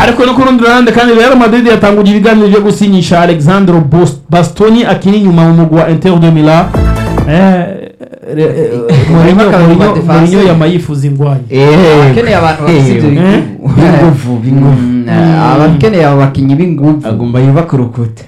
ariko no ku rundi ruhande kandi Real Madrid yatanguje ibiganiro byo gusinyisha Alexandro Bos- Bastoni akiri inyuma mu mugwi wa Inter de Milan eh re- eh, Mourinho Akarumba Mourinho- defense. Mourinho yamayifuza ingwanye akeneye abantu bafite ibyo Eh? bigugu b'inguvu b'inguvu Mm, eh, abakeneye abo bakinnyi b'inguvu agomba yubaka urukuta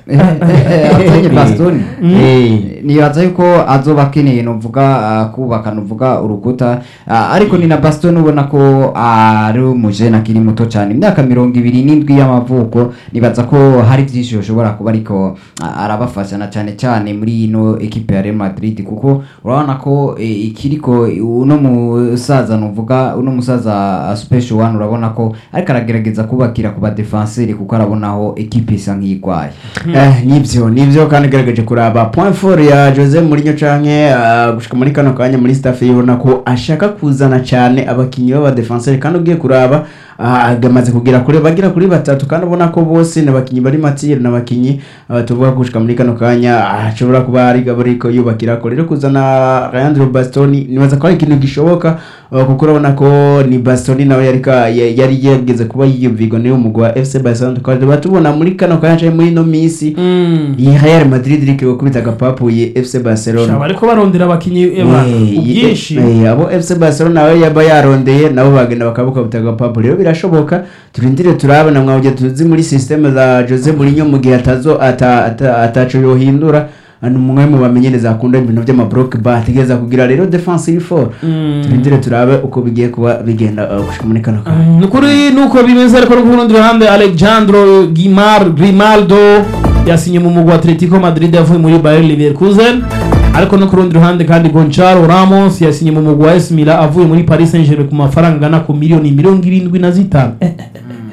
akenye bastoni Eh. nibaza yuko azoba akeneye novuga ah, kubaka novuga urukuta Ah, ariko ni na bastoni ubona ko ari umujene akiri muto cyane imyaka mirongo ibiri n'indwi y'amavuko nibaza ko hari byinshi bishobora kuba ariko ah, arabafasha na cyane cyane muri ino ekipe ya Real Madrid kuko urabona ko eh, ikiriko uno musaza novuga uno musaza ah, special one urabona ko ariko aragerageza kubakira ku badefenseri kuko arabona aho ekipe isa nk'igwaye Eh, nibyo nibyo kandi igaragaje kuraba point four ya Jose Mourinho canke ah, gushika muri kano kanya muri staff yibona ko ashaka kuzana cyane abakinyi b'abadefenseur kandi ugiye kuraba ah, agamaze kugira kure bagira kuri batatu kandi ubona ko bose n'abakinyi bari matire n'abakinyi ah, tuvuga ko gushika muri kano kanya ah, ashobora kuba ari gabariko yubakira ko rero kuzana Leandro Bastoni nibaza ko ari ikintu gishoboka ah, kuko urabona ko ni Bastoni nawe yari ka- ya- yari yageze kuba yiyumvigo niyo umugwi wa FC Barcelona tukaba tubona muri kano kanya canke muri ino minsi iyi Real Madrid iriko gukubita agapapuye FC Barcelona Shaba ariko barondera abakinyi eba Eh, ubwinshi eh, eh, abo FC Barcelona nawe yaba yarondeye nabo bagenda bakabukabita agapapu rero birashoboka turindire turabona mwabye tuzi muri systeme za Jose Mourinho mu gihe atazo ata- ata- ataco yohindura ni umwe mu bamenyereza akunda ibintu by'amablock ba ategereza kugira rero defensive four Mm. turindire turabe uko bigiye kuba bigenda uh, gushika muri kano kanya Mm, nukuri nuko bimeze ariko no ku rundi ruhande Alejandro Gimar Grimaldo yasinye mu mugwi wa Atletico Madrid yavuye muri Bayer Leverkusen ariko no ku rundi ruhande kandi Gonçalo Ramos yasinye mu mugwi wa AS Milan avuye muri Paris Saint-Germain ku mafaranga angana ku miliyoni mirongo irindwi na zitanu Eh, eh,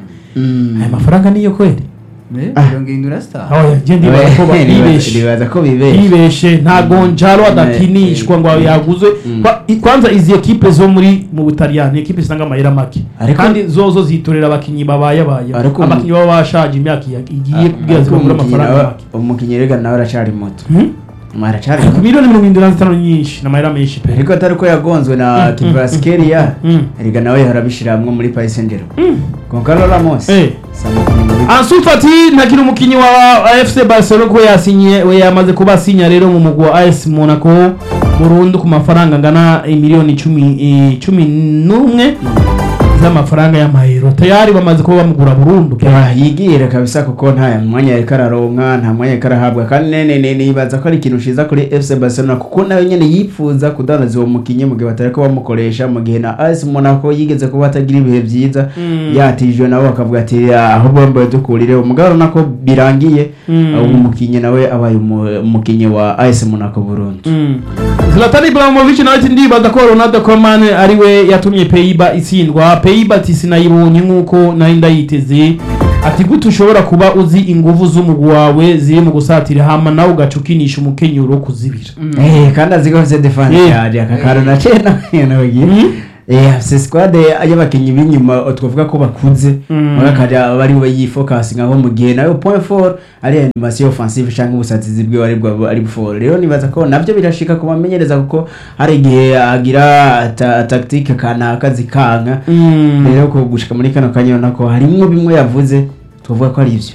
Mm. aya mafaranga niyo kweli mirongo irindwi na sitanu aho yagiye ndibaza ko Nibaza- bibeshe nibaza ko bibeshe yibeshe nta gonjalo adakinishwa ngo Mm. yaguzwe Mm. Kwa- i- kwanza izi ekipe zo muri mu butaliyani ekipe zitanga amahera make Ariko- kandi zozo zitorera abakinyi babayabaye Ariko- abakinyi baba bashaje imyaka iya- igiye kubwira Ariko zibagura umukinyi amafaranga nawe- make umukinyi rega nawe aracari muto Hmm? aracari ku muto miliyoni mirongo irindwi na zitanu nyinshi ni amahera menshi pe ariko atari ko yagonzwe na Kvaratskhelia Mm. erega nawe yarabishiramwo muri Paris Saint-Germain Goncalo Ramos Eh. si umukinyi mubi Ansu Fati ntakiri umukinyi wa FC Barcelona ko yasinye we yamaze kuba asinya rero mu mugwi wa AS Monaco burundu ku mafaranga angana miliyoni cumi eh, cumi n'umwe z'amafaranga y'amayero tayari bamaze kuba bamugura burundu Ah, yigire kabisa kuko nta mwanya yariko araronka nta mwanya yariko arahabwa kandi nene ne nibaza ko ari ikintu ciza kuri FC Barcelona kuko nawe nyene yipfuza kudandaza uwo mukinyi mu gihe batariko bamukoresha mu gihe na AS Monaco yigeze kuba atagira ibihe vyiza Mm. yatijwe nabo bakavuga ati "Ah, aho bombe dukurire umugabo nako birangiye Mm. uwo mukinyi nawe abaye umu- umukinyi wa AS Monaco Burundi Mm. Zlatan Ibrahimovic nawe ati ndibaza ko Ronaldo Koeman ari we yatumye Peiba itsindwa Peiba ati sinayibonye nk'uko nari ndayiteze ati gute ushobora kuba uzi inguvu z'umugwi wawe ziri mu gusatira hama nawe ugaca ukinisha umukenyuro wo kuzibira Eh, kandi azi ko afise defense Eh. yaje aka kantu nace nawe nawe Mm. Eh, afise squad y'abakinyi b'inyuma twavuga ko bakuze Mm. bakajya bari bayifokasinga nko mu gihe nayo point four ari animation offensive cyangwa ubusatizi bwe ari bwa ari four rero nibaza ko navyo birashika kubamenyereza kuko hari igihe agira ta, tactique kanaka zikanka Mm. rero ko gushika muri kano kanya urabona ko harimwo bimwe yavuze twavuga ko ari ivyo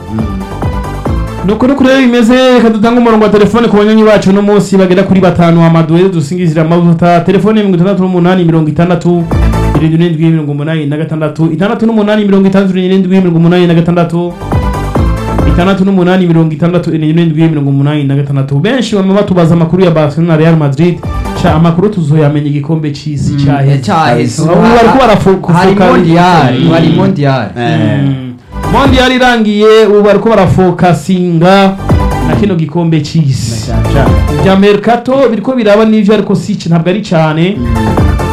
nuko nuko rero bimeze reka dutange umurongo wa telefone ku banywanyi bacu uno munsi bagera kuri batanu amaduwe dusingizira amavuta telefone mirongo itandatu n'umunani mirongo itandatu irindwi n'indwi mirongo umunani na gatandatu itandatu n'umunani mirongo itandatu n'irindwi mirongo umunani na gatandatu itandatu n'umunani mirongo itandatu irindwi n'indwi mirongo umunani na gatandatu benshi bama batubaza amakuru ya barcelona real madrid sha amakuru tuzoyamenya igikombe c'isi cyaheze cyaheze Ubu bariko barafu- hari kufuka- mondiyari Mm. hari mondiyari Eh, mondiyali irangiye ubu bariko barafokasinga na kino gikombe c'isi cyane cyane bya mercato biriko biraba n'ivyo ariko si ntabwo ari cyane